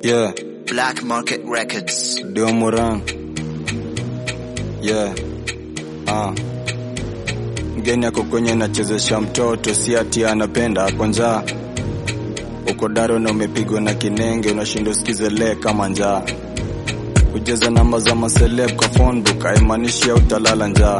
Yeah, Black Market Records. Dio Moran. Yeah. Ah. Mgeni ako kwenye nachezesha mtoto, si ati anapenda ako njaa. Uko daro na umepigwa na kinenge, unashinda usikize le kama njaa. Kujaza namba za maseleb kwa phone book haimaanishi utalala njaa.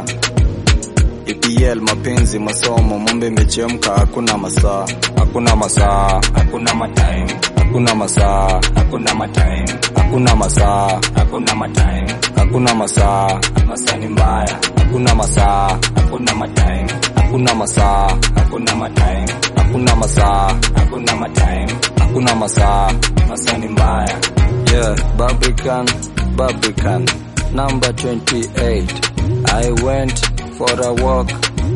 EPL mapenzi masomo mombe imechemka hakuna masaa hakuna masaa hakuna matime, hakuna masaa hakuna matime, hakuna masaa hakuna matime, hakuna masaa masaa ni mbaya, hakuna masaa hakuna matime, hakuna masaa hakuna matime, hakuna masaa hakuna matime, hakuna masaa masaa ni mbaya, yeah Barbican Barbican number 28 I went for a walk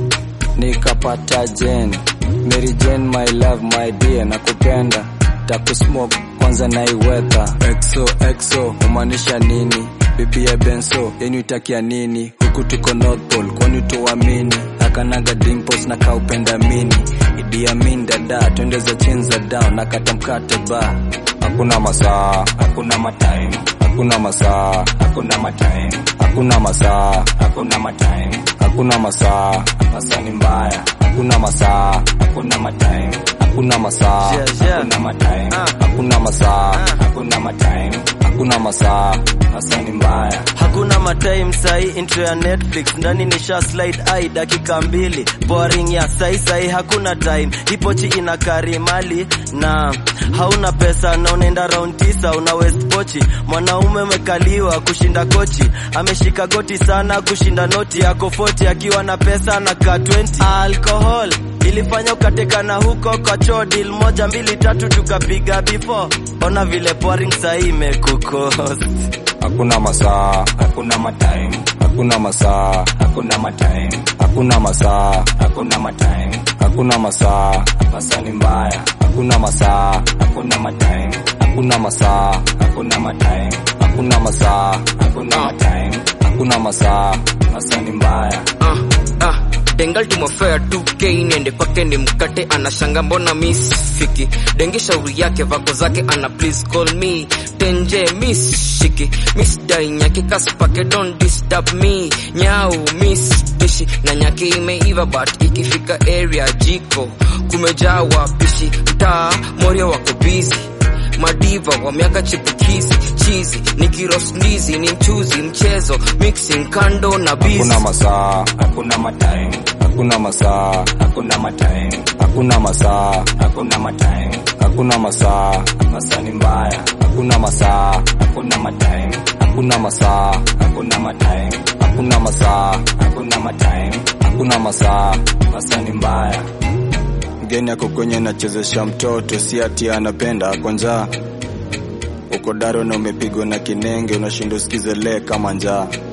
nikapata Jane Mary Jane my love my dear nakupenda takusmoke kwanza naiwetha exo exo umaanisha nini bibi ya benso yenu itakia nini huku tuko North Pole kwani tuamini akanaga dimples na kaupenda mini Idi Amin dada twende za chini za down nakata mkate ba hakuna masaa hakuna matime, hakuna masaa hakuna matime, hakuna masaa hakuna matime, hakuna masaa masaa ni mbaya, hakuna masaa hakuna matime, hakuna masaa hakuna matime, hakuna masaa hakuna matime, hakuna masaa masaa ni mbaya, hakuna matime sai intro ya netflix ndani nisha slide ai dakika mbili boring ya sai sai hakuna time ipochi ina kari mali na hauna pesa na unaenda round tisa una west pochi mwanaume umekaliwa kushinda kochi ameshika goti sana kushinda noti yako 40 akiwa na pesa na ka 20 alcohol ilifanya ukatekana huko kwa choo deal moja mbili tatu tukapiga before ona vile boring sai imekukost hakuna masaa hakuna matime, hakuna masaa hakuna matime, hakuna masaa hakuna matime, hakuna masaa masaa ni mbaya, hakuna masaa hakuna matime, hakuna masaa hakuna matime, hakuna masaa hakuna matime, hakuna masaa masaa ni mbaya, ah, ah. dengal tumefea 2k niende kwake ni mkate anashanga mbona miss fiki dengi shauri yake vako zake ana please call me tenje miss shiki miss dai nyaki kaspake don't disturb me nyau miss dishi na nyaki imeiva but ikifika area jiko kumejaa wapishi mtaa morio wako busy madiva wa miaka chipukizi chizi nikiros ndizi ni mchuzi mchezo mixing kando na busy hakuna masaa hakuna matime, hakuna masaa hakuna matime, hakuna masaa hakuna matime, hakuna masaa masaa ni mbaya, hakuna masaa hakuna matime, hakuna masaa hakuna matime, hakuna masaa hakuna matime, hakuna masaa masaa ni mbaya, mgeni ako kwenye nachezesha mtoto si ati anapenda ako njaa uko daro na umepigwa na kinenge unashinda usikize le kama njaa